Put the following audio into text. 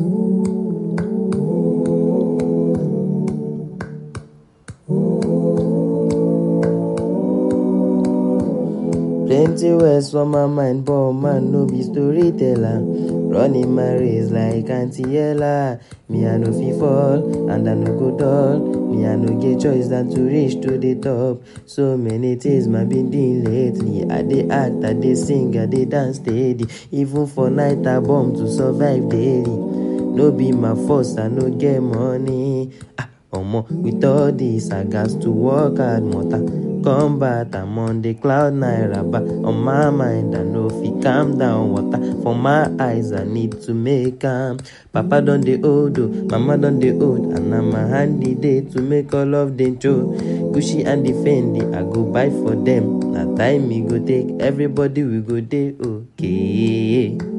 Plenty words for my mind, but man no be storyteller. Running my race like Auntie Ella. Me I no fit fall, and I no go dull. Me I no get choice than to reach to the top. So many things my been doing lately. I dey act, I dey sing, I dey dance steady. Even for night I bomb to survive daily. No be my force, I no get money. Ah, omo, with all this I got to work hard, mother. combat i'm on the cloud nine rabba on my mind i no fit calm down water for my eyes i need to make am papa don dey old o mama don dey old and na my handy dey to make all of dem show gucci and the fendi i go buy for dem na time e go take everybody we go dey okay.